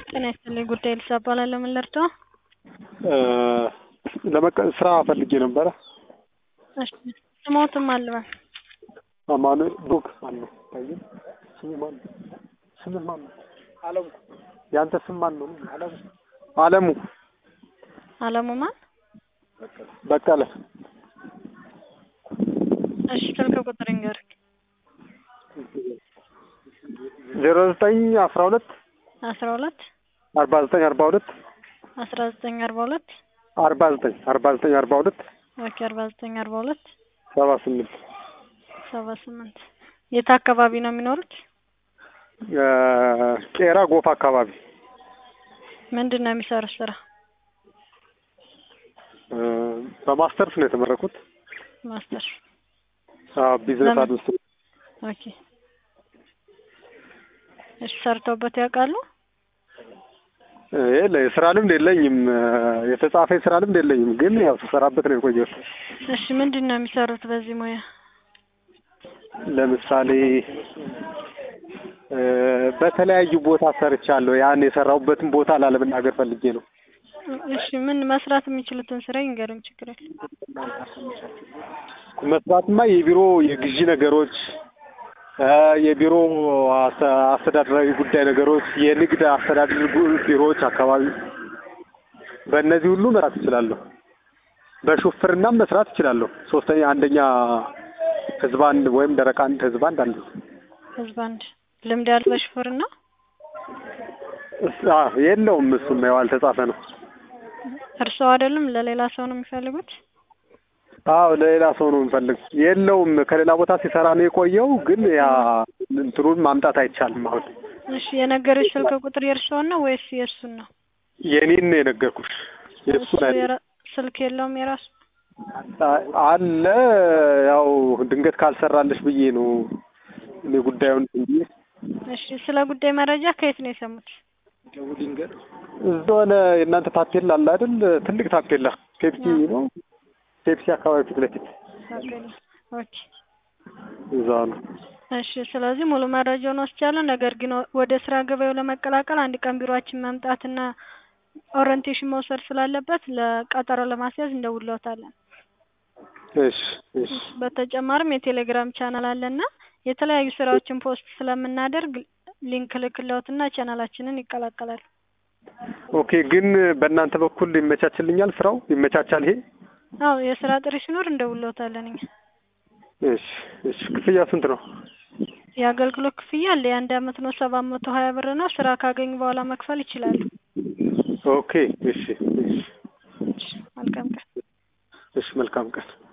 ጤና ይስጥልኝ ጉዳይ ልሳ እባላለሁ። ምን ልርዳው? ለመቀ ስራ ፈልጌ ነበረ። እሺ ስሞትም አልበል አማኑኤል ብሩክ ማን ነው? ታየ ስሙ ማን ነው? ስምህ ማን ነው? አለሙ። ያንተ ስም ማን ነው? አለሙ። አለሙ አለሙ ማን? በቀለ። እሺ ስልክ ቁጥር ይንገርህ። ዜሮ ዘጠኝ አስራ ሁለት አስራ ሁለት አርባ ዘጠኝ አርባ ሁለት አስራ ዘጠኝ አርባ ሁለት አርባ ዘጠኝ አርባ ዘጠኝ አርባ ሁለት ኦኬ አርባ ዘጠኝ አርባ ሁለት ሰባ ስምንት ሰባ ስምንት የት አካባቢ ነው የሚኖሩት? ቄራ ጎፋ አካባቢ ምንድን ነው የሚሰሩት ስራ? በማስተርስ ነው የተመረኩት። ማስተር ቢዝነስ ለምን? አድሚኒስትሬሽን ኦኬ እሺ ሰርተውበት ያውቃሉ? የለ የስራ ልምድ የለኝም። የተጻፈ የስራ ልምድ የለኝም፣ ግን ያው ስሰራበት ነው የቆየሁት። እሺ ምንድን ነው የሚሰሩት በዚህ ሙያ? ለምሳሌ እ በተለያዩ ቦታ ሰርቻለሁ። ያን የሰራሁበትን ቦታ ላለመናገር ፈልጌ ነው። እሺ ምን መስራት የሚችሉትን ስራ ይንገሩኝ፣ ችግር የለም። መስራትማ የቢሮ የግዢ ነገሮች እ የቢሮ አስ- አስተዳደራዊ ጉዳይ ነገሮች፣ የንግድ አስተዳደር ጉ- ቢሮዎች አካባቢ በእነዚህ ሁሉ መስራት እችላለሁ። በሹፍርናም መስራት እችላለሁ። ሶስተኛ አንደኛ ህዝብ አንድ ወይም ደረቅ አንድ ህዝብ አንድ አለ። ህዝብ አንድ ልምድ ያለው በሹፌርና እስ- አ የለውም እሱም ያው አልተጻፈ ነው። እርስዎ አይደለም ለሌላ ሰው ነው የሚፈልጉት? አዎ ለሌላ ሰው ነው የምፈልግ። የለውም ከሌላ ቦታ ሲሰራ ነው የቆየው፣ ግን ያ እንትኑን ማምጣት አይቻልም። አሁን እሺ የነገረች ስልክ ቁጥር የእርስዎን ነው ወይስ የእሱን ነው? የኔን ነው የነገርኩሽ። እሱ የእሱን አይደለም። የራ- ስልክ የለውም የራሱ? አ- አለ ያው ድንገት ካልሰራልሽ ብዬ ነው እኔ ጉዳዩን ብዬ እሺ ስለ ጉዳይ መረጃ ከየት ነው የሰሙት? እዛ ሆነ የእናንተ ታፔላ አለ አይደል? ትልቅ ታፔላ ፔፕሲ ነው ፔፕሲ አካባቢ ፊት ለፊት ታፔላ። ኦኬ እዛ ነው። እሺ ስለዚህ ሙሉ መረጃውን ወስጃለሁ። ነገር ግን ወደ ስራ ገበያው ለመቀላቀል አንድ ቀን ቢሮአችን መምጣትና ኦሪንቴሽን መውሰድ ስላለበት ለቀጠሮ ለማስያዝ እንደውልዎታለን። እሺ እሺ በተጨማሪም የቴሌግራም ቻናል አለና የተለያዩ ስራዎችን ፖስት ስለምናደርግ ሊንክ ልክልዎትና ቻናላችንን ይቀላቀላሉ። ኦኬ። ግን በእናንተ በኩል ይመቻችልኛል? ስራው ይመቻቻል? ይሄ አዎ የስራ ጥሪ ሲኖር እንደውልዎታለን እኛ። እሺ እሺ። ክፍያ ስንት ነው? የአገልግሎት ክፍያ አለ። የአንድ አመት ነው ሰባት መቶ ሀያ ብር ነው። ስራ ካገኙ በኋላ መክፈል ይችላሉ። ኦኬ። እሺ እሺ እሺ፣ መልካም ቀን። እሺ። መልካም ቀን